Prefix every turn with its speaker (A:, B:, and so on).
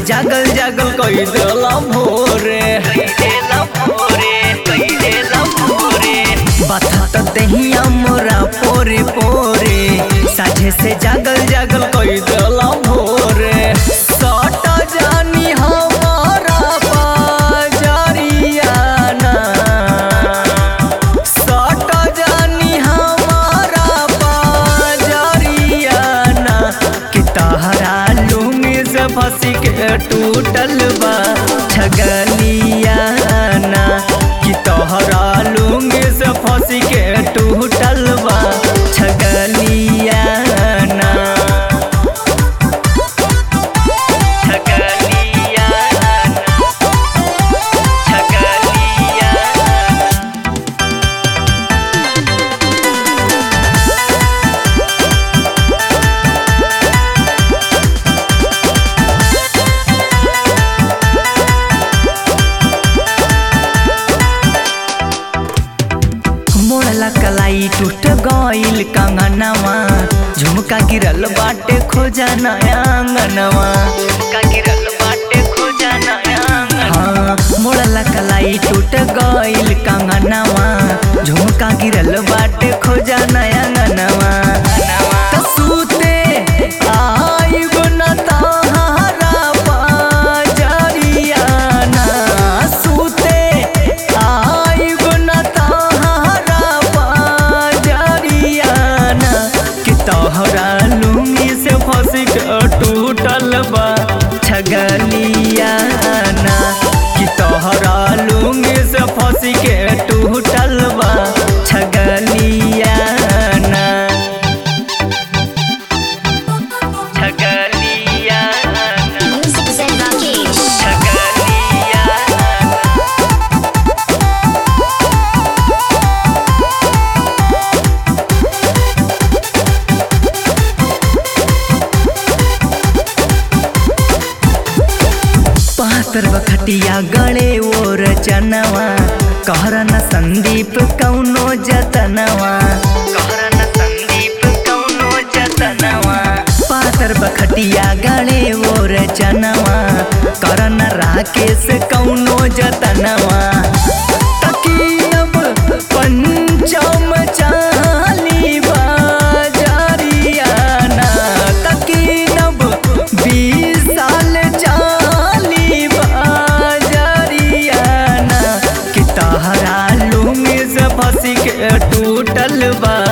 A: जागल जागल कई देला भोरे बता तो दहिया मोरा पोरे पोरे साझे से जागल जागल कई देला भोरे सट जानी हमारा बाजरियाना सट जानी हमारा बाजरियाना कि तहरा लुंगी से फंसी के टूटल बा छगलियाना कि तोहरा लुंगी से फंसी के टूटल बा छगलियाना छगलियाना छगलियाना मोड़ला कलाई टूट गईल कंगनवा झुमका गिरल बाटे खोजा नया अंगनवा झुमका गिरल बाटे खोजा नया हाँ मोड़ला कलाई टूट गईल कंगनवा झुमका गिरल बाटे खोजा नया अंगनवा त सूते आइब न तहारा बाजरियाना सूते आइब न तहारा बाजरियाना कि तोहरा लुंगी से फंस के टूटल बा छगलियाना कि तोहरा लुंगी से फंस के टूटल बा छगलियाना छगलियाना
B: Music Zen Rakesh.
A: छगलियाना पातर बखटिया गले वो रचनवा कहरन संदीप कौनो जतनवा कहरन संदीप कौनो जतनवा पातर बखटिया गले वो रचनवा करन राकेश कौनो जतनवा तकीब पंचम चाली बाजरियाना तकीनब बीस साल चाली बाजरियाना कि तहरा लुंगी से फंसी के टूटल बा